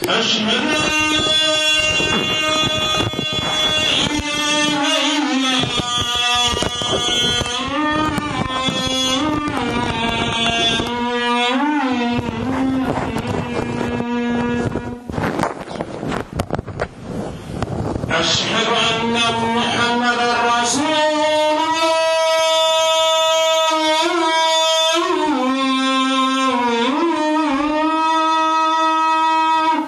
أشهد أن لا إله إلا الله أشهد أن محمدا رسول الله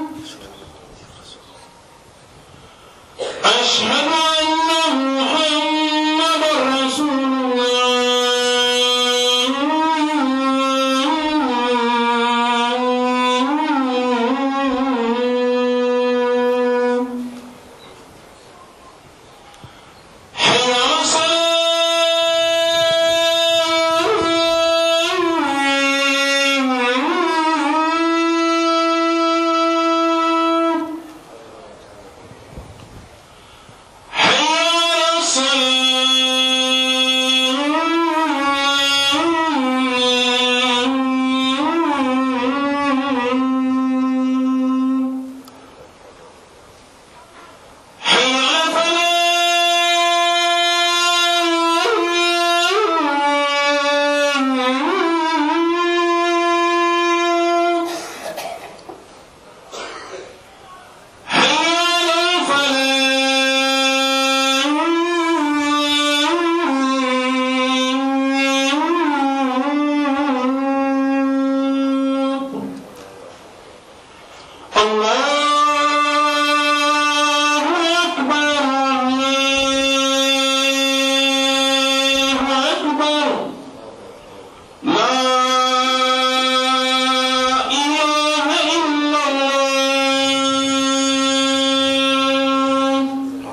أشهد أن محمدا رسول الله حي على الصلاة حي على الصلاة حي على الفلاح حي على الفلاح الله أكبر الله أكبر لا إله إلا الله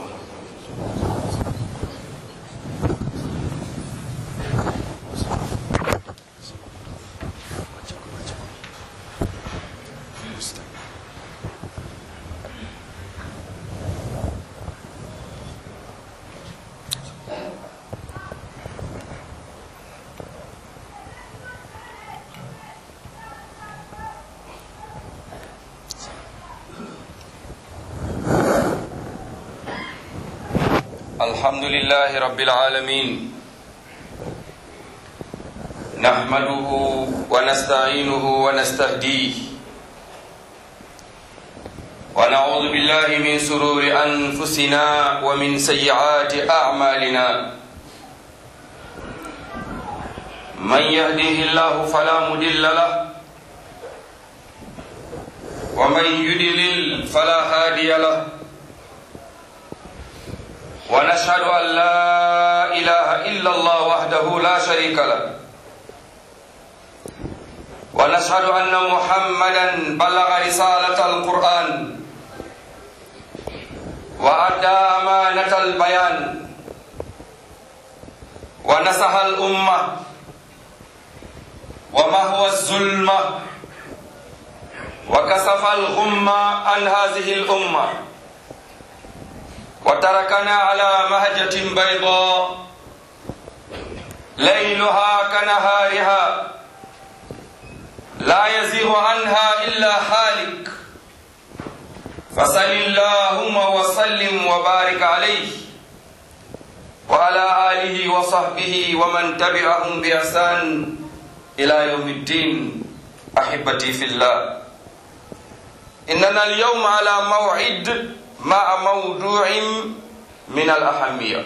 الحمد لله رب العالمين نحمده ونستعينه ونستهديه ونعوذ بالله من سرور أنفسنا ومن سيئات أعمالنا من يهده الله فلا مضل له ومن يضلل فلا هادي له ونشهد أن لا إله إلا الله وحده لا شريك له ونشهد أن محمدا بلغ رسالة القرآن وأدى أمانة البيان ونصح الأمة وما هو الظلمة وكسف الغمة عن هذه الأمة وتركنا على مهجة بيضاء ليلها كنهارها لا يزيغ عنها إلا هالك فصل اللهم وسلم وبارك عليه وعلى آله وصحبه ومن تبعهم بإحسان إلى يوم الدين أحبتي في الله إننا اليوم على موعد مع موضوع من الأهمية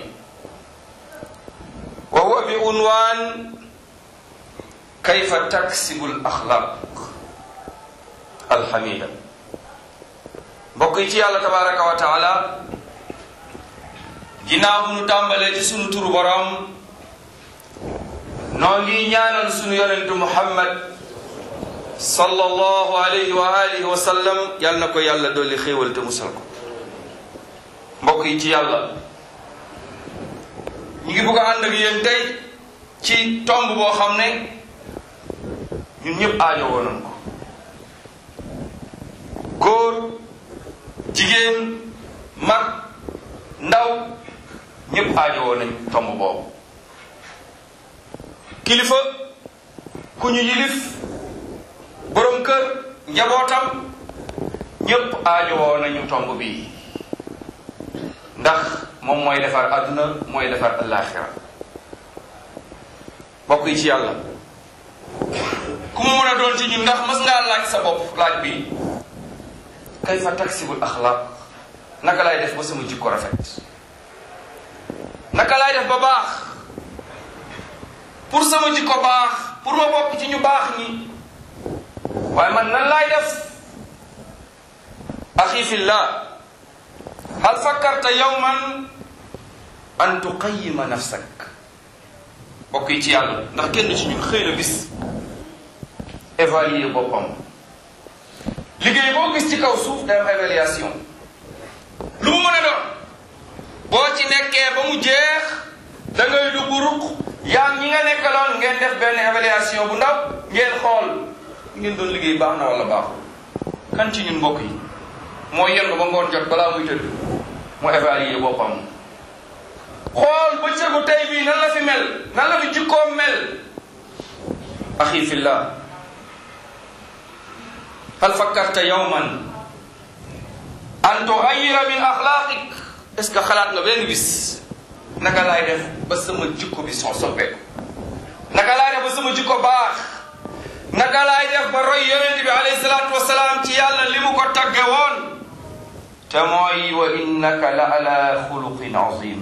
وهو بعنوان كيف تكسب الأخلاق الحميدة mbokk yi ci yàlla tabaraka wa taala ginnaaw bu nu tàmbalee ci sunu turu borom noo ngi ñaanal sunu yonentu muhammad sallallahu alayhi wa alihi wa sallam yal na ko yàlla dolli xéewal te musal ko mbokk yi ci yàlla ñu ngi bëgg a ànd ak yéen tey ci tomb boo xam ne ñun ñëpp aajo woonoon ko góor jigéen mag ndaw ñëpp aajo woon nañ tomb boobu kilifa ku ñu yilif borom kër njabootam ñépp aajowoo nañu tomb bi ndax moom mooy defar àdduna mooy defar alaxira bokk yi ci yàlla ku mu mën a doon ci ñun ndax mas ngaa laaj sa bopp laaj bi kayfa taksibul axlaq naka laay def ba sama jikko rafet naka laay def ba baax pour sama jikko baax pour ma bokk ci ñu baax ñi waaye man nan laay def axi fillah hal fakkarta yawman an tuqayima nafsak bokk yi ci yàlla ndax kenn ci ñun xëy na bis évaluer boppam liggéey boo gis ci kaw suuf day am évaluation lu mu mën a doon boo ci nekkee ba mu jeex da ngay dugg ruq yaa ñi nga nekkaloon ngeen def benn évaluation bu ndaw ngeen xool ngeen doon liggéey baax na wala baaxul kan ci ñun mbokk yi moo yenn ba ngoon jot balaa muy tëdd mu évaluer boppam xool bëccëgu tey bii nan la fi mel nan la fi jikkoom mel axi fillah hal fakkarta yawman an tuxayira min axlaaqik est ce que xalaat nga benn bis naka laay def ba sama jikko bi soo soppeeku naka laay def ba sama jikko baax naka laay def ba roy yonent bi alayhi salaatu wasalaam ci yàlla li mu ko tagge woon te mooy wa innaka la ala xuluqin azim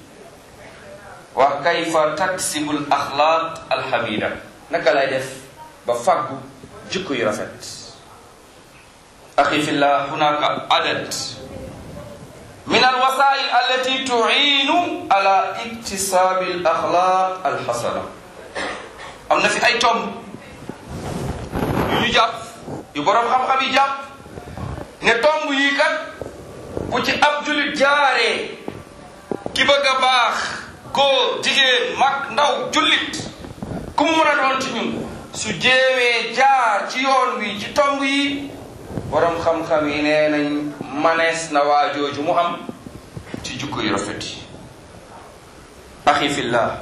wa kayfa taksibu l axlaaq alxamida naka laay def ba fàggu jikko yu rafet axi fillah hunaka adad min alwasail allati tuinu ala iktisabi al axlaq alxasana am na fi ay tomb yu ñu jàpp yu boroom xam-xam yi jàpp ne tomb yi kat bu ci ab julit jaaree ki bëgg a baax góor jigéen mag ndaw jullit ku mu mën a doon ci ñun su jéewee jaar ci yoon wi ci tomb yi borom xam-xam yi nee nañ manees na waajooju mu am ci jukko yu rafet yi axi fillah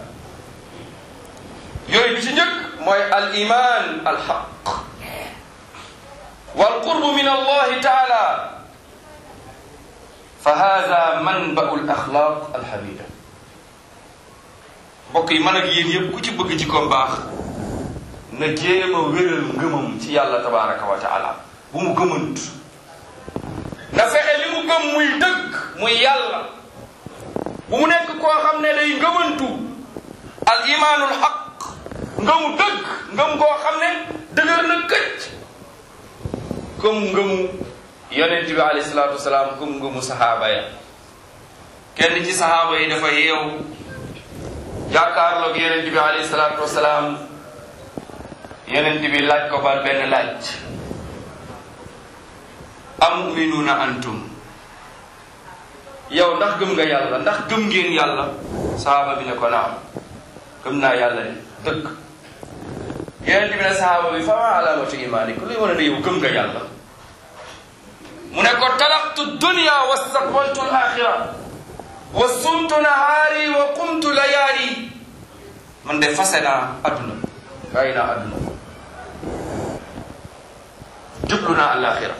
yooyu bi ci njëkk mooy al iman al xaq wal qurbu min allahi taala fa hada manbau l axlaq alhamida mbokk yi man ak yéen yëpp ku ci bëgg ci ko baax na jéem a wéral ngëmam ci yàlla tabaraka wa taala bu mu gëmant na fexe li mu gëm muy dëgg muy yàlla bu mu nekk koo xam ne day ngëmantu al imaanul xaq ngëmu dëgg ngëm koo xam ne dëgër na këcc comme ngëmu yonent bi alayhi salaatu wasalaam comme ngëmu saxaaba ya kenn ci saxaaba yi dafa yeew jàkkaarloog yonent bi alayhi salaatu wasalaam yonent bi laaj ko ba benn laaj amuminuuna antum yow ndax gëm nga yàlla ndax gëm ngeen yàlla saxaaba bi ne ko naam gëm naa yàlla de dëgg yonent bi ne saxaaba bi fa ma alaamatu imaanikum luy wane ne yow gëm nga yàlla mu ne ko talaqtu dunya wa staqbaltu alaxira wa sumtu nahaari wa qumtu layaali man de fase naa adduna bàyyi naa adduna jublu naa alaxira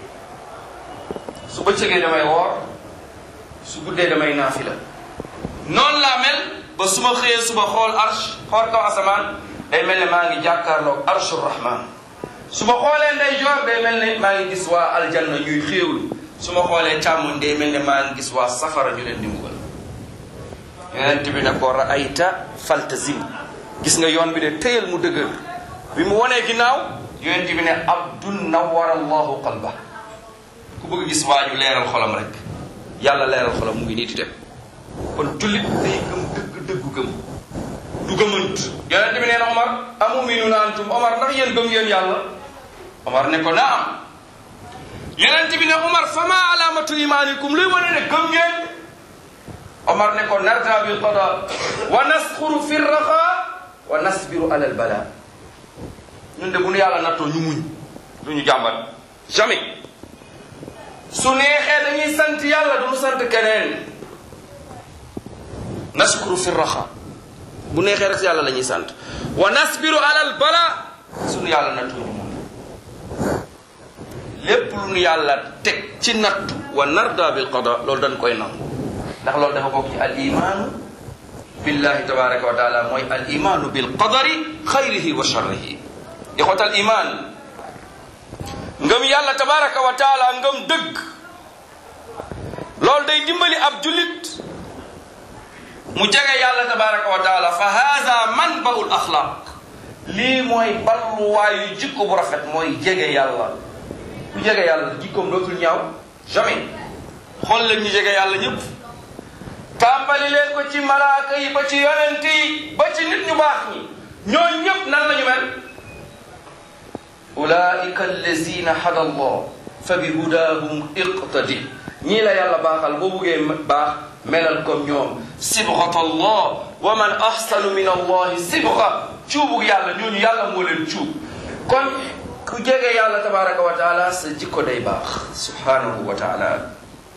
su bëccëgee damay woor su guddee damay naafila noonu laa mel ba su ma xëyee suba xool arsh xool kaw asamaan day mel ne maa ngi jàkkaarloog arshu rahman su ma xoolee ndey joor day mel ne maa ngi gis waa aljanna ñuy xéewlu su ma xoolee càmmoñ day mel ne maa ngi gis waa safara ñu leen di mbugal yonent bi ne ko raayta faltazim gis nga yoon bi de téyal mu dëgër bi mu wonee ginnaaw yonent bi ne abdun nawara allahu qalba ku bëgg gis waa ju leeral xolam rek yàlla leeral xolam mu ngi nii di dem kon jullit day gëm dëgg dëggu gëm du gëmant yonent bi nee na Omar amuminuuna antum Omar ndax yéen gëm ngeen yàlla Omar ne ko naam yonent bi ne Omar fama alaamatu imaanikum luy wane ne gëm ngeen Omar ne ko narda bil qada wa nasxuru fi raxa wa nasbiru ala al bala ñun de bu nu yàlla nattoo ñu muñ du ñu jàmbat jamais su neexee dañuy sant yàlla du ñu sant keneen naskuru fi raxa bu neexee rek yàlla la ñuy sant wa nasbiru alal bala suñu yàlla nattoo ñu muñ lépp lu nu yàlla teg ci nattu wa narda bil qada loolu dañ koy nangu ndax loolu dafa bokk ci al imaanu billahi tabaraka wa taala mooy al imaanu bil qadari xayrihi wa sharrihi ixwat al iman ngëm yàlla tabaraka wa taala ngëm dëgg loolu day dimbali ab jullit mu jege yàlla tabaraka wa taala fa hada manbaul axlaq lii mooy balluwaayu jikko bu rafet mooy jege yàlla ku jege yàlla jikkoom dootul ñaaw jamais xool leen ñu jege yàlla ñëpp tàmbali leen ko ci malaaka yi ba ci yonent yi ba ci nit ñu baax ñi ñooñu ñëpp nan lañu mel ulaika allazina hada allah fa bi hudahum iqtadi ñii la yàlla baaxal boo buggee baax melal comme ñoom sibghat allah wa man ahsanu min allahi sibgha cuubug yàlla ñooñu yàlla moo leen cuub kon ku jege yàlla tabaraka wa taala sa jikko day baax subhanahu wa taala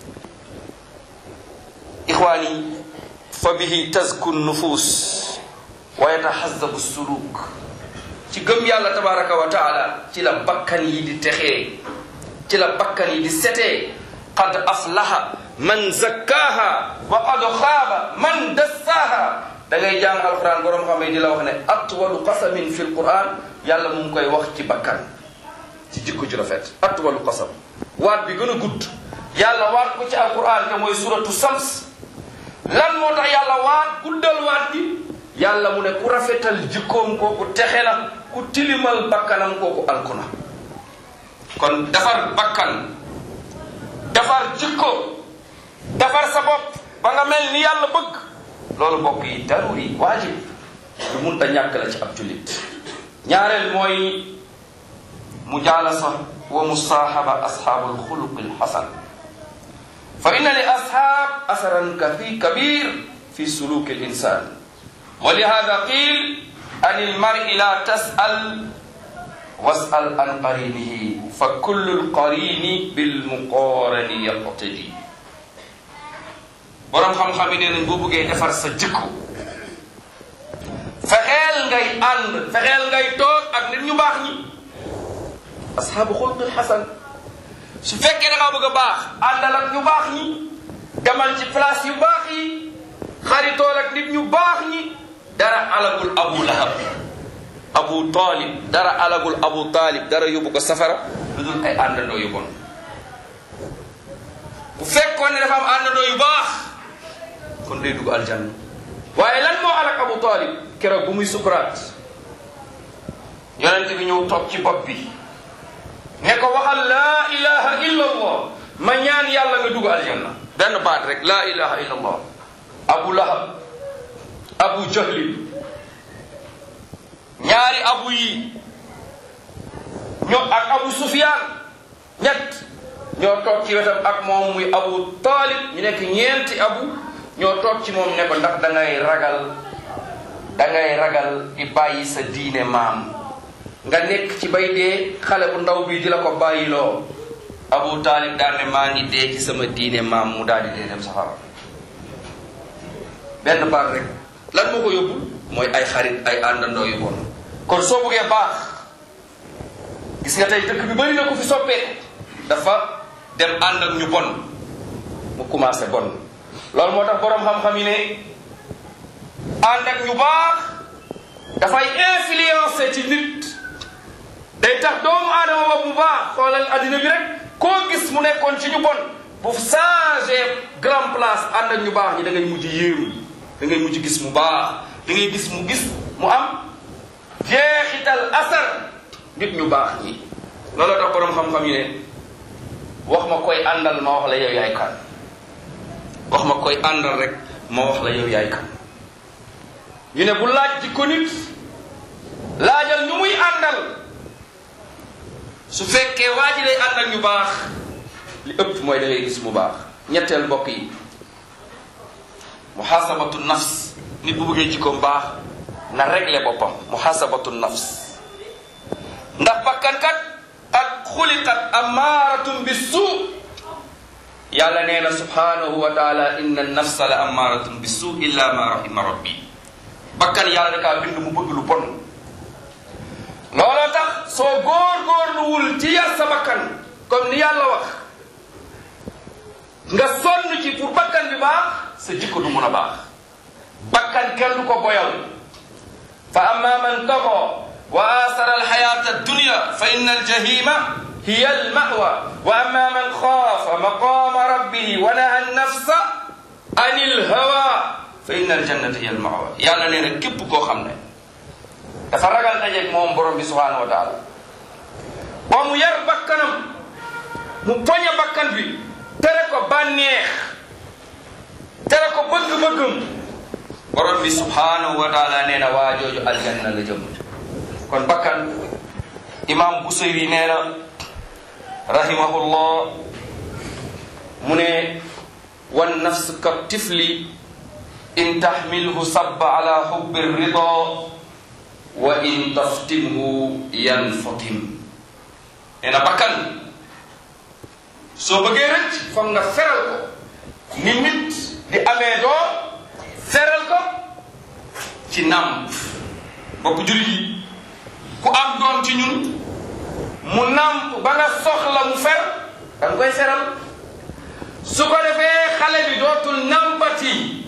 ixwaani fa bihi tazku nufus wa yatahazabu suluk ci gëm yàlla tabaraka wa taala ci la bakkan yi di texee ci la bakkan yi di setee qad aflaha man zakkaaha wa qad xaaba man dassaaha da ngay jàng alquran borom xam ne di la wax ne atwalu qasamin fi lquran yàlla mu ngi koy wax ci bakkan ci jikko ju rafet atwalu qasam waat bi gën a gudd yàlla waat ko ci alquran te mooy suratu sams lan moo tax yàlla waat guddal waat bi yàlla mu ne ku rafetal jikkoom kooku texe na ku tilimal bakkanam kooku alku na kon defar bakkan defar jikko defar sa bopp ba nga mel ni yàlla bëgg loolu mbokk yi daruri waajib lu mun ta ñàkk la ci ab jullit ñaareel mooy mujaalasa wa musaahaba ashaabul xuluqil xasan fa inna li ashaab asaran kafi kabir fi suluki l insan wa lihada qil an ilmari la tasal wasal an qarinihi fa kullu lqarini bilmuqarani yaqtadi boroom xam-xam yi nee nañ boo bëggee defar sa jikko fexeel ngay ànd fexeel ngay toog ak nit ñu baax ñi ashaabu xulqil xasan su fekkee da ngaa bëgg a baax àndal ak ñu baax ñi demal ci place yu baax yi xaritool ak nit ñu baax ñi dara alagul abu lahab abu talib dara alagul abu talib dara yóbbu ko safara lu dul ay àndandoo yu bon bu fekkoon ne dafa am àndandoo yu baax kon day dugg aljanna waaye lan moo alak abu talib keroog bu muy sukuraat yonente bi ñëw toog ci bopp bi ne ko waxal laa ilaha illa allah ma ñaan yàlla nga dugg aljanna benn baat rek laa ilaha illa allah abu lahab abu jahlin ñaari abu yi ñoo ak abu sufyan ñett ñoo toog ci wetam ak moom muy abu talib ñu nekk ñeenti abu ñoo toog ci moom ne ko ndax da ngay ragal da ngay ragal di bàyyi sa diine maam nga nekk ci bay dee xale bu ndaw bi di la ko bàyyiloo abu taalib daal ne maa ngi dee ci sama diine maam mu daal di dee dem safara benn baat rek lan moo ko yóbbu mooy ay xarit ay àndandoo yu bon kon soo buggee baax gis nga tey dëkk bi bëri na ko fi soppeeku dafa dem ànd ak ñu bon mu commencé bon loolu moo tax boroom xam-xam yi ne ànd ak ñu baax dafay influencer ci nit day tax doomu aadama ba bu baax xoolal addina bi rek koo gis mu nekkoon ci ñu bon bu changé grand place ànd ak ñu baax ñi da ngay mujj yéemu da ngay mujj gis mu baax da ngay gis mu gis mu am jeexital asar nit ñu baax ñi looloo tax boroom xam-xam yi ne wax ma koy àndal ma wax la yow yaay kan wax ma koy àndal rek ma wax la yow yaay kan ñu ne bu laaj ji ko nit laajal ñu muy àndal su fekkee waa ji lay ànd ak ñu baax li ëpp mooy da ngay gis mu baax ñetteel mbokk yi muhasabatu nafs nit bu bëggee jikkoom baax na régler boppam muhasabatu nafs ndax bakkankat ak xuliqat amaaratun bi suu yàlla nee na subhanahu wa taala inna nafsa la amaaratun bi suu illa ma rahima rabbi bakkan yàlla da kaa bind mu bëgg lu bon looloo tax soo góor-góorluwul ci yar sa bakkan comme ni yàlla wax nga sonn ci pour bakkan bi baax sa jikko du mun a baax bakkan kenn du ko boyal fa amma man taxa wa asara alxayata addunya fa inna aljahima hiya almawa wa amma man xaafa maqama rabbihi wa naha annafsa an ilhawa fa inna aljannata hiya almawa yàlla nee na képp koo xam ne dafa ragal dajeeg moom borom bi subhanahu wa taala ba mu yar bakkanam mu poñe bakkan bi tere ko bànneex tere ko bëgg-bëggam borom bi subhanahu wa taala nee na waa jooju aljanna la jëm kon bakkan imam Busayri nee na rahimahullah mu ne wan nafs ka tifli in taxmilhu sabba ala xubbi rida wa in taftimhu yanfatim nee na bakkan soo bëggee rëcc foog nga feral ko ni nit di amee doom feral ko ci nàmp bokk jullit yi ku am doom ci ñun mu nàmp ba nga soxla mu fer da nga koy feral su ko defee xale bi dootul nàmpati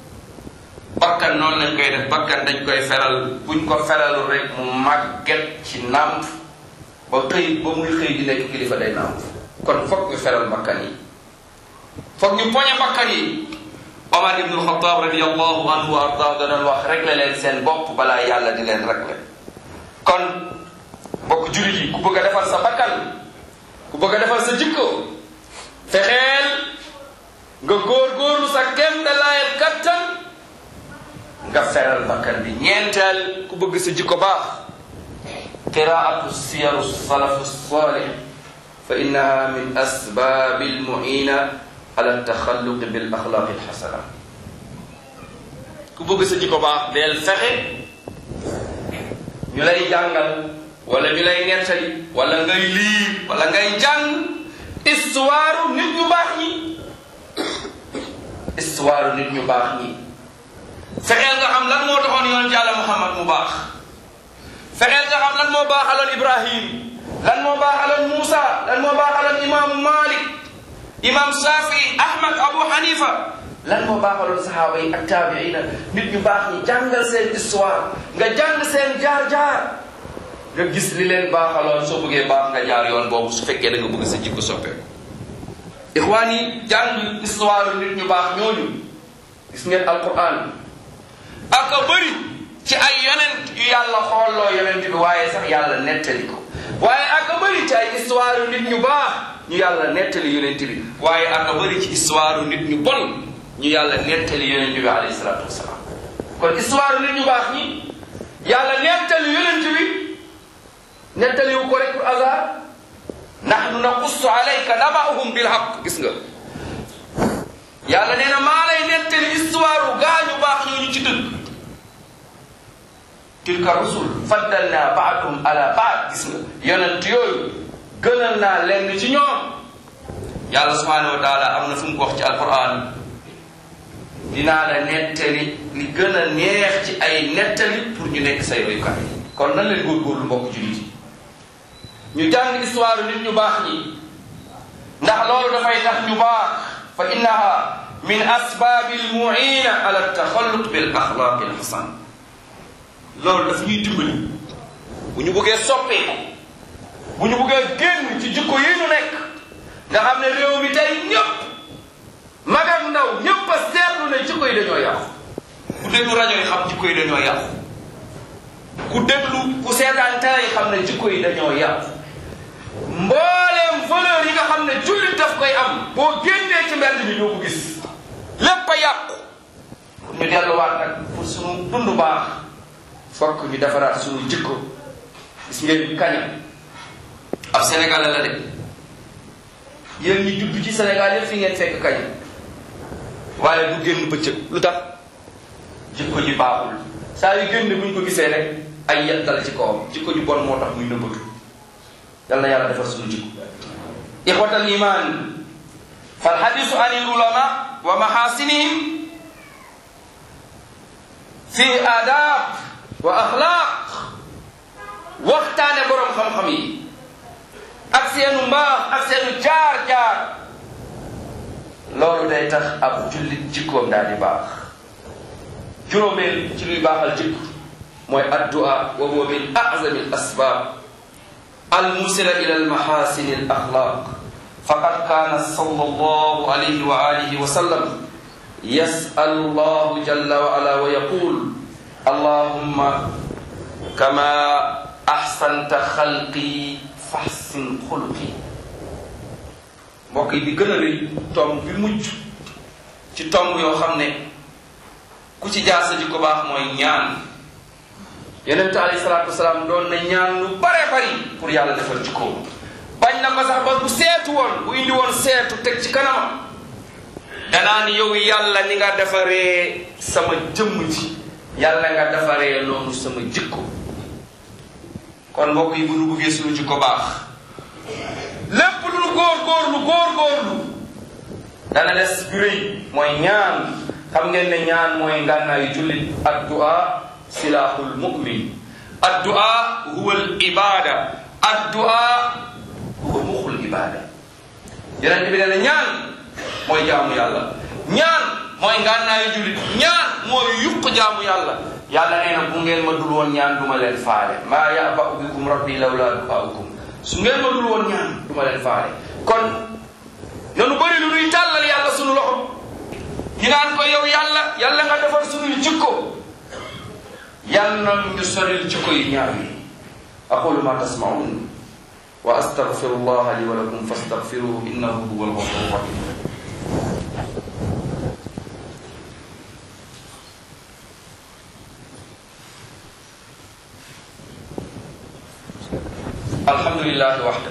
bakkan noonu lañ koy def bakkan dañ koy feral buñ ko feralul rek mu màgget ci nàmp ba xëy ba muy xëy di nekk kilifa day nàmp kon foog ñu feral bakkan yi foog ñu poñe bakkan yi Omar ibn Khattab radiallahu anhu wa ardah da doon wax réglé leen seen bopp balaa yàlla di leen réglé kon bokk jullit yi ku bëgg a defal sa bakkan ku bëgg a defal sa jikko fexeel nga góor-góorlu sa kem da laayet kattan nga feral bakkan bi ñeenteel ku bëgg sa jikko baax qiraatu siyaru salafu salih fa innaha min asbaabi almuina ala taxalluqi bil axlaaqi alxasana ku bëgg sa jikko baax deel fexe ñu lay jàngal wala ñu lay nettali wala ngay liir wala ngay jàng histoire nit ñu baax ñi histoire nit ñu baax ñi fexeel nga xam lan moo taxoon yoon yàlla Muhammad mu baax fexeel nga xam lan moo baaxaloon Ibrahim lan moo baaxaloon Moussa lan moo baaxaloon imaamu Malik imam Shafi Ahmad Abu Hanifa lan moo baaxaloon saxaaba yi ak taabiina nit ñu baax ñi jàngal seen histoire nga jàng seen jaar-jaar nga gis li leen baaxaloon soo bëggee baax nga jaar yoon boobu su fekkee da nga bëgg sa jikko soppeeku ixwaan yi jàng histoire nit ñu baax ñooñu gis ngeen alquran ak a bëri ci ay yonent yu yàlla xoolloo yonent bi waaye sax yàlla nettali ko waaye ak a bëri ci ay histoire nit ñu baax ñu yàlla nettali yonent bi waaye ak a bëri ci histoire nit ñu bon ñu yàlla nettali yonent bi alayhi salaatu wasalaam kon histoire nit ñu baax ñi yàlla nettali yonent bi nettali wu ko rek pour hasard nahnu naqussu alayka naba'uhum bil haqq gis nga yàlla nee na maa lay nettali histoire gaa ñu baax ñooñu ci dëgg tilka rusul faddalna ba'dahum ala ba'd gis nga yonent yooyu gënal naa lenn ci ñoom yàlla subhanahu wa taala am na fu mu ko wax ci alquran dinaa la nettali li gën a neex ci ay nettali pour ñu nekk say royukaay kon nan leen góorgóorlu mbokk jullit yi ñu jàng histoire nit ñu baax ñi ndax loolu dafay tax ñu baax fa innaha min asbaabi almuina ala taxalluq bil axlaaqi alxasan loolu daf ñuy dimbali bu ñu bëggee soppeeku bu ñu bëggee génn ci jikko yi ñu nekk nga xam ne réew mi tey ñëpp mag ak ndaw ñëpp a seetlu ne jikko yi dañoo yàqu ku déglu rajo yi xam jikko yi dañoo yàqu ku déglu ku seetaan télé yi xam ne jikko yi dañoo yàqu mbooleem valeur yi nga xam ne jullit daf koy am boo génnee ci mbedd bi doo ko gis lépp a yàqu ñu delluwaat nag pour suñu dund baax fokk ñu defaraat suñu jikko gis ngeen kaña ab sénégalais la de yéen ñi judd ci sénégal yëpp fi ngeen fekk kaña waaye du génn bëccëg lu tax jikko ji baaxul saa yu génn buñ ko gisee rek ay yettal ci kawam jikko ji bon moo tax muy nëbbatu yal na yàlla defar suñu jikko ixwatal iman fal hadisu an il ulama wa mahasinihim fi adab wa axlaq waxtaane borom xam-xam yi ak seenu mbaax ak seenu jaar-jaar loolu day tax ab jullit jikkoom daal di baax juróomeel ci luy baaxal jikko mooy addu'a wa huwa min a'zami al asbab al musila ila al mahasin al akhlaq faqad kana sallallahu alayhi wa alihi wa sallam yas'al Allah jalla wa ala wa yaqul allahumma kama ahsanta xalqi fahsin xuluqi mbokk yi bi gën a rëy tomb bi mujj ci tomb yoo xam ne ku ci jaar sa jikko baax mooy ñaan yonente alayhi salaatu wasalaam doon na ñaan lu bare bari pour yàlla defal jikkoom bañ na ko sax ba bu seetu woon bu indi woon seetu teg ci kanamam danaa ni yow yàlla ni nga defaree sama jëmm ji yàlla nga defaree noonu sama jikko kon mbokk yi bu nu buggee suñu jikko baax lépp lu nu góor góorlu góor góorlu dana des bu rëy mooy ñaan xam ngeen ne ñaan mooy ngànnaayu jullit addu'a silahul mu'min addu'a huwa al ibada addu'a huwa muxul ibada yonent bi dana ñaan mooy jaamu yàlla ñaan mooy ngànnaayu jullit ñaan mooy yuq jaamu yàlla yàlla nee na bu ngeen ma dul woon ñaan duma leen faale maa ya'ba'u bikum rabbi lawla du'aukum su ngeen ma dul woon ñaan duma leen faale kon nanu bëri lu nuy tàllal yàlla sunu loxo ñu naan ko yow yàlla yàlla nga defar sunuy jikko yàlla na ñu soril jikko yi ñaaw yi aqulu ma tasma'un wa astaghfirullaha li wa lakum fastaghfiruhu innahu huwal ghafurur rahim alhamdulillahi wahda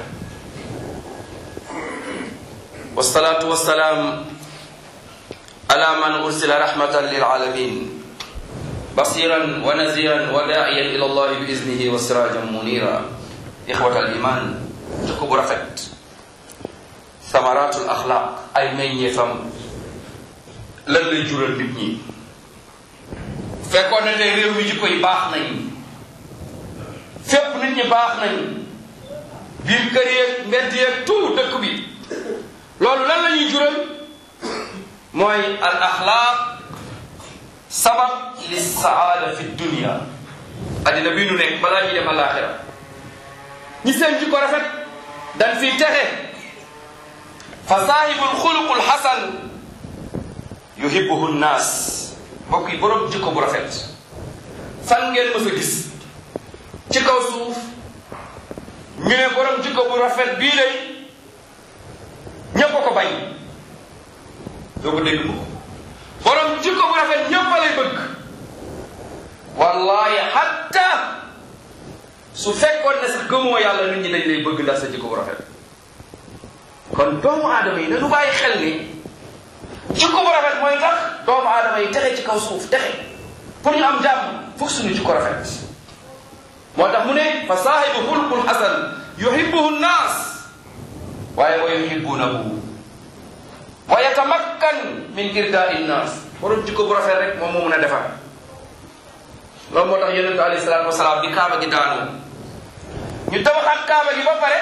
wassalatu wassalam ala man ursila rahmatan lil alamin basiran wa naziran wa da'iyan ila allah bi iznihi wa sirajan munira ikhwata al iman jikko bu rafet samaratul axlaq ay meññeefam lan lay jural nit ñi fekkoon ne ne réew mi jikko yi baax nañ fépp nit ñi baax nañ biir kër yeeg mbedd yeeg tout dëkk bi loolu lan la ñuy jural mooy al axlaaq sabab li saada fi dunia addina bii nu nekk balaa ñuy dem alaxira ñi seen jikko rafet dañ fiy texe fa saahibul xuluqul xasan yuhibbuhu nnaas mbokk yi borom jikko bu rafet fan ngeen mës a gis ci kaw suuf ñu ne borom jikko bu rafet bii lay ñépp a ko bañ doo ko dégg mukk borom jikko bu rafet ñépp a lay bëgg wallahi hatta su fekkoon ne sax gëmoo yàlla nit ñi dañ lay bëgg ndax sa jikko bu rafet kon doomu aadama yi dañu bàyyi xel ni jikko bu rafet mooy tax doomu aadama yi texe ci kaw suuf texe pour ñu am jàmm foog suñu jikko rafet moo tax mu ne fa saahibu xulqul xasan yuhibbuhu nnaas waaye wa yuhibbunahu wa yatamakkan min irdaai nnaas borom jikko bu rafet rek moom moo mun a defar loolu moo tax yonente alayhi salaatu wasalaam bi kaaba gi daanu ñu tabaxaat kaaba gi ba pare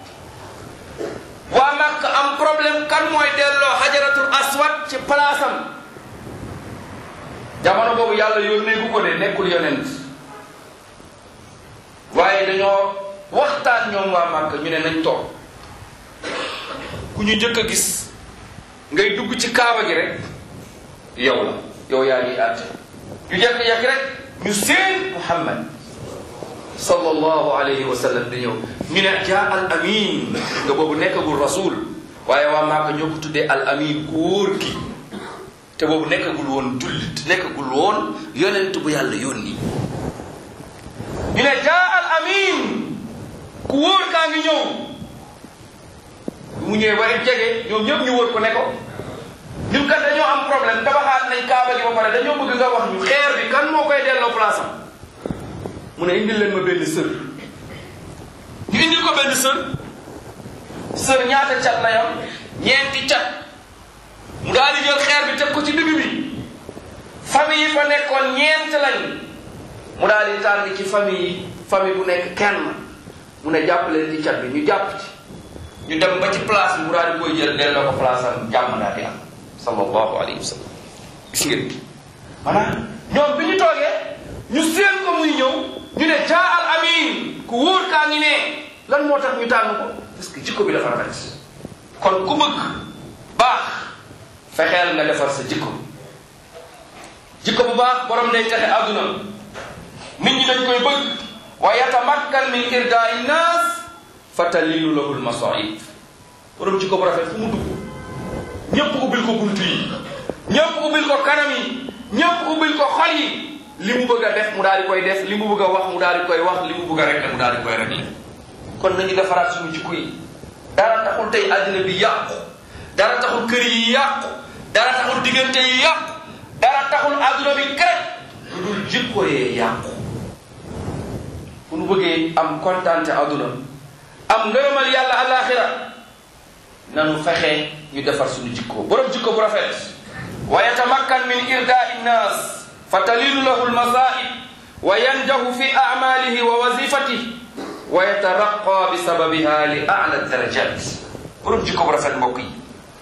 waa Makka am problème kan mooy delloo xajaratul aswad ci palaasam jamono boobu yàlla yónnee gu ko de nekkul yonent waaye dañoo waxtaan ñoom waa Makka ñu ne nañ toog ku ñu njëkk a gis ngay dugg ci kaaba gi rek yow la yow yaa ngi àtte ñu jekk-jekk rek ñu seen Muhammad sallallahu alayhi wa sallam di ñëw ñu ne jaa al amin nga boobu nekkagul rasul waaye waa Makka ñoo ko tuddee al amin ku wóor ki te boobu nekkagul woon jullit nekkagul woon yonent bu yàlla yónni ñu ne jaa al amin ku wóor kaa ngi ñëw bu mu ñëwee ba jege ñoom ñëpp ñu wóor ko ne ko ñun kat dañoo am problème tabaxaat nañ kaaba gi ba pare dañoo bëgg nga wax ñu xeer bi kan moo koy delloo place am mu ne indil leen ma benn sër ñu indil ko benn sër sër ñaata cat la yam ñeenti cat mu daal di jël xeer bi teg ko ci digg bi famille yi fa nekkoon ñeent lañ mu daal di tànn ci famille yi famille bu nekk kenn mu ne jàpp leen ci cat bi ñu jàpp ci ñu dem ba ci place bi mu daal di koy jël delloo ko place am jàmm daal di am sallallahu alayhi wa sallam gis ngeen maanaam ñoom bi ñu toogee ñu séen ko muy ñëw ñu ne jaa al amin ku wóor kaa ngi ne lan moo tax ñu tànn ko parce que jikko bi dafa rafet kon ku bëgg baax fexeel nga defar sa jikko jikko bu baax borom day texe àdduna nit ñi dañ koy bëgg wa yatamakkan min irdaai nnaas fa talilu lahu lmasaib borom jikko bu rafet fu mu dugg ñépp ubbil ko bunt yi ñépp ubbil ko kanam yi ñépp ubbil ko xol yi li mu bëgg a def mu daal di koy def li mu bëgg a wax mu daal di koy wax li mu bëgg a régler mu daal di koy régler kon nañu defaraat suñu jikko yi dara taxul tey àddina bi yàqu dara taxul kër yi yàqu dara taxul diggante yi yàqu dara taxul àdduna bi kër lu dul jikko yee yàqu fu nu bëggee am kontaante àdduna am ngërëmal yàlla alaxira nanu fexe ñu defar suñu jikko borom jikko bu rafet wa yatamakkan min irdaai nnas fa talilu lahu lmasaib wa yanjahu fi amalihi wa wazifatihi wa yataraqa bi sababiha li ala darajat borom jikko bu rafet mbokk yi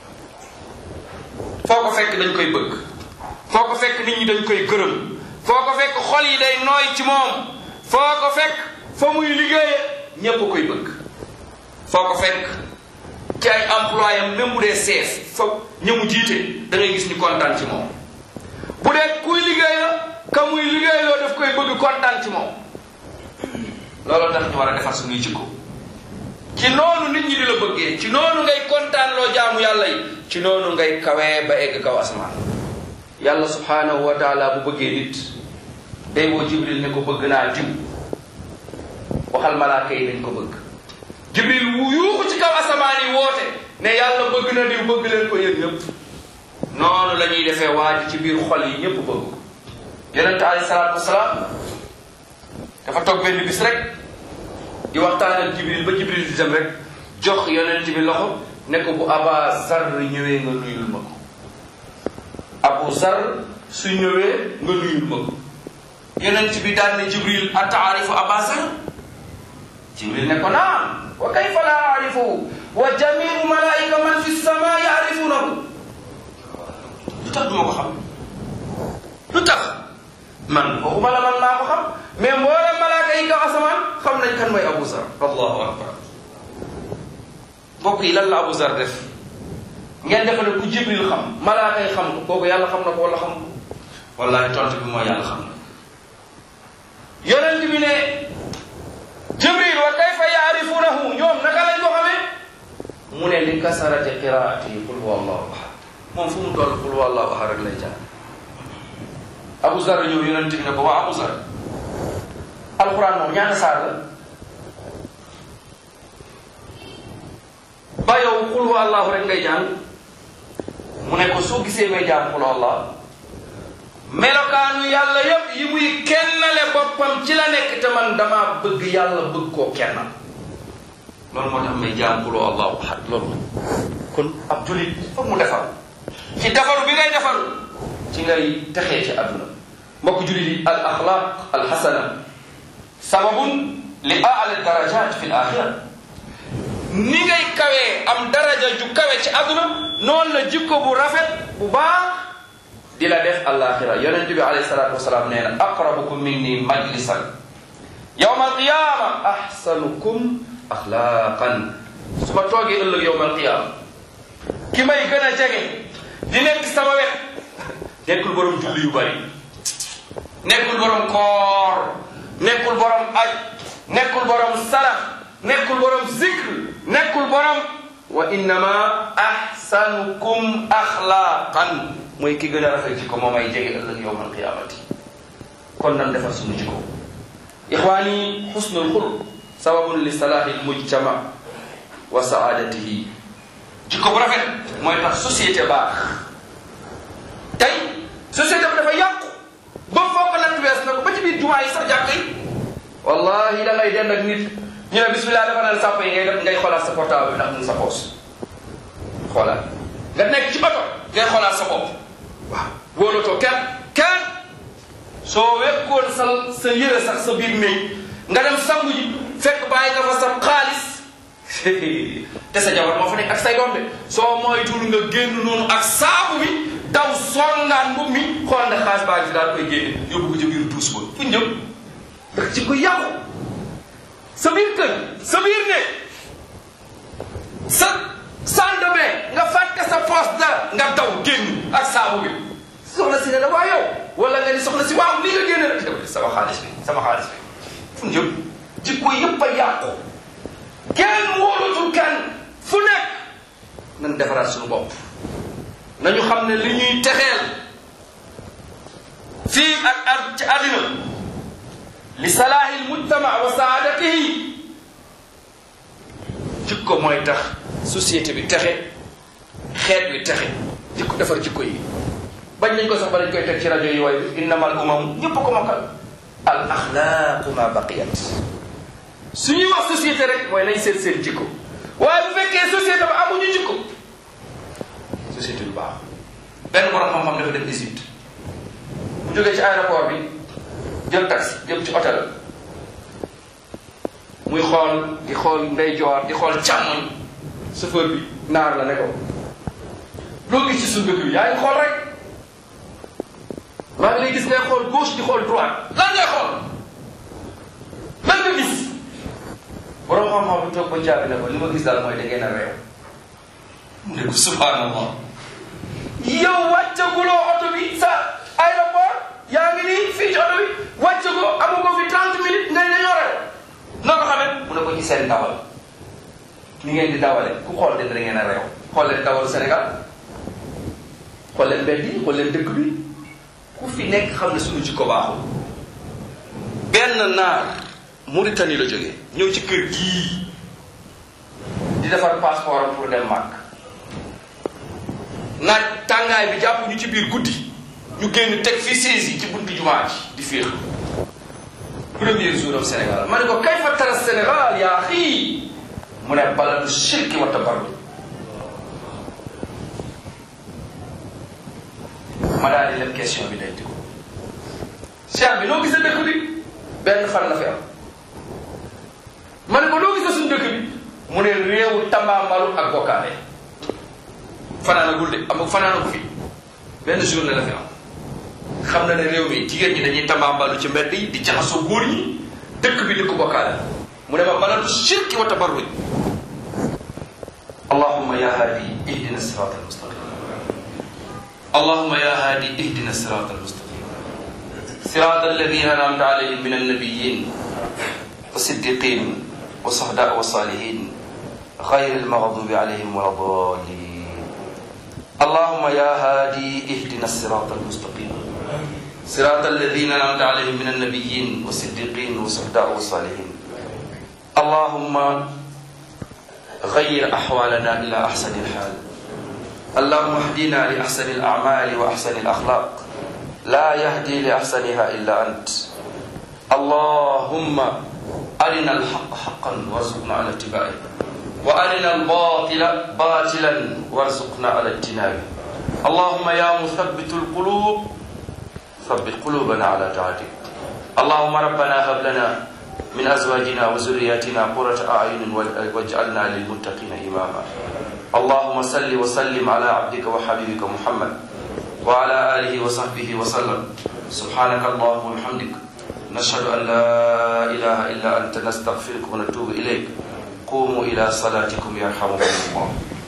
foo ko fekk dañ koy bëgg foo ko fekk nit ñi dañ koy gërëm foo ko fekk xol yi day nooy ci moom foo ko fekk fa muy liggéeye ñépp koy bëgg foo ko fekk ci ay employé am même bu dee sees fa ñëmu jiite da ngay gis ñu kontaan ci moom bu dee kuy liggéey la ka muy liggéey loo daf koy bëgg kontaan ci moom looloo tax ñu war a defar suñuy jikko ci noonu nit ñi di la bëggee ci noonu ngay kontaan loo jaamu yàlla yi ci noonu ngay kawee ba egg kaw asamaan yàlla subhanahu wa taala bu bëggee nit day woo jibril ne ko bëgg naa diw waxal malaaka yi dañ ko bëgg jibril wu yuuxu ci kaw asamaan yi woote ne yàlla bëgg na diw bëgg leen ko yéen ñëpp noonu la ñuy defee waa ji ci biir xol yi ñëpp bëgg ko yonente alayhi salaatu wasalaam dafa toog benn bis rek di waxtaan ak jibril ba jibril di dem rek jox yonent bi loxo ne ko bu aba zar ñëwee nga nuyul ma ko abu zar su ñëwee nga nuyul ma ko yonent bi daan ne jibril ataarifu aba zar jibril ne ko naam wa kayfa la aarifu wa jamiu malaika man fi sama yaarifunahu lu tax duma ko xam lu tax man waxuma la man maa ko xam mais mboolem malaaka yi kaw asamaan xam nañ kan mooy Abu Zar allahu akbar mbokk yi lan la Abu Zar def ngeen defe ne ku Jibril xam malaaka yi xam ko kooku yàlla xam na ko wala xam ko wallahi tontu bi mooy yàlla xam na yonent bi ne Jibril wa kayfa yaarifunahu ñoom naka lañ ko xamee mu ne li kasarati qiraati qul huwa allahu ahad moom fu mu toll qul huwa allahu ahad rek lay jàng Abu Zar ñëw yonent bi ne ko waa Abu Zar alquran moom ñaata saar la ba yow xul wa allahu rek ngay jàng mu ne ko soo gisee may jàng xul allah melokaanu yàlla yépp yi muy kennale boppam ci la nekk te man dama bëgg yàlla bëgg koo kennal loolu moo tax may jàng xul wa allahu ahad loolu kon ab julit foog mu defar ci defaru bi ngay defaru ci ngay texee ci àdduna mbokk julit yi al axlaq al xasana sababun li aala darajat fi l axira ni ngay kawee am daraja ju kawe ci àdduna noonu la jikko bu rafet bu baax di la def alaxira yonent bi alayhi salatu wasalaam nee na aqrabukum minni majlisan yawma alqiyama ahsanukum axlaqan su ma toogee ëllëg yawma alqiyama ki may gën a jege di nekk sama wet nekkul borom julli yu bari nekkul borom koor nekkul borom aj nekkul borom sarax nekkul borom zikr nekkul borom wa innama ahsanukum axlaaqan mooy ki gën a rafet jikko moo may jege ëllëg yowm alqiyamati kon nan defar suñu jikko ixwaani xusnul xuluq sababun li salaahi lmujtama wa saadatihi jikko bu rafet mooy tax société baax tey société bi dafa yàqu ba foo ko natt wees na ko ba ci biir jumaa yi sax jàkk yi wallahi da ngay den ak nit ñu ne bismillah dafa naan sàpp yi ngay def ngay xoolaat sa portable bi ndax mu sa poos xoolaat nga nekk ci oto ngay xoolaat sa bopp waaw wóolatoo kenn kenn soo wekkoon sa sa yére sax sa biir néeg nga dem sangu ji fekk bàyyi nga fa sa xaalis te sa jabar moo fa nekk ak say doom de soo moytuwul nga génn noonu ak saabu bi daw songaan mbub mi xool ne xaas baa ngi fi daal koy génne yóbbu ko ci biir duus ba fu ñëw ndax ci ko yàqu sa biir kër sa biir ne sa salle de bain nga fàtte sa poche dara nga daw génn ak saabu bi soxna si ne la waa yow wala nga ni soxna si waaw lii nga génne rek sama xaalis bi sama xaalis bi fu ñëw jikko yëpp a yàqu kenn wóolatul kenn fu nekk nañ defaraat suñu bopp nañu xam ne li ñuy texeel fii ak ak ci àddina li salaahi lmujtama wa saadatihi jikko mooy tax société bi texe xeet wi texe jikko defar jikko yi bañ nañ ko sax ba dañ koy teg ci rajo yi waaye innamal umam ñëpp ko mokkal al axlaaqu ma baqiyat su ñuy wax société rek mooy nañ seet seen jikko waaye bu fekkee société ba amuñu jikko société du baax benn borom xam-xam dafa dem Égypte bu jógee ci aéroport bi jël taxi jëm ci hôtel muy xool di xool ndeyjoor di xool càmmoñ chauffeur bi naar la ne ko loo gis ci suñu dëkk bi yaa ngi xool rek maa ngi lay gis ngay xool gauche di xool droite lan ngay xool lan nga gis borom xam-xam bi toog ba jàpp ne ko li ma gis daal mooy da ngeen a réew mu ne ko subhanallah yow wàccaguloo oto bi sa aéroport yaa ngi nii fii ci oto bi wàccagoo amu ko fi 30 minutes nga ne dañoo réew noo ko xamee mu ne ko ci seen dawal ni ngeen di dawale ku xool de da ngeen a réew xool leen dawalu Sénégal xool leen mbedd yi xool leen dëkk bi ku fi nekk xam ne suñu jikko baaxul benn naar Mauritanie la jógee ñëw ci kër gii di defar passeport am pour dem màkk naaj tàngaay bi jàpp ñu ci biir guddi ñu génn teg fi saisi ci buntu jumaa ji di féex premier jour am Sénégal ma ne ko kay fa tara Sénégal yaa xii mu ne baladu shirki wa tabarru ma daal di leen question bi day ko cheikh bi noo gisee dëkk bi benn fan la fi am ma ne ko noo gisee suñu dëkk bi mu ne réewu tambaambalu ak bokkaale fanaanagul de am fanaanagu fi benn journée la fi am xam na ne réew mi jigéen ñi dañuy tambaambalu ci mbedd yi di jaxasoo góor ñi dëkk bi dëkk bokkaale mu ne ma baladu shirki wa tabarruj allahumma ya hadi ihdina sirata almustaqim اللهم يا هادي اهدنا الصراط المستقيم صراط الذين انعمت عليهم من النبيين والصديقين والصهداء والصالحين غير المغضوب عليهم ولا الضالين اللهم يا هادي اهدنا الصراط المستقيم صراط الذين انعمت عليهم من النبيين والصديقين والصهداء والصالحين اللهم غير احوالنا الى احسن الحال اللهم اهدنا لأحسن الأعمال وأحسن الأخلاق لا يهدي لأحسنها إلا أنت اللهم أرنا الحق حقا وارزقنا على اتباعه وأرنا الباطل باطلا وارزقنا على اجتنابه اللهم يا مثبت القلوب ثبت قلوبنا على طاعتك اللهم ربنا هب لنا من أزواجنا وذرياتنا قرة أعين واجعلنا للمتقين إماما اللهم صل وسلم على عبدك وحبيبك محمد وعلى آله وصحبه وسلم سبحانك اللهم وبحمدك نشهد أن لا إله إلا أنت نستغفرك ونتوب إليك قوموا إلى صلاتكم يرحمكم الله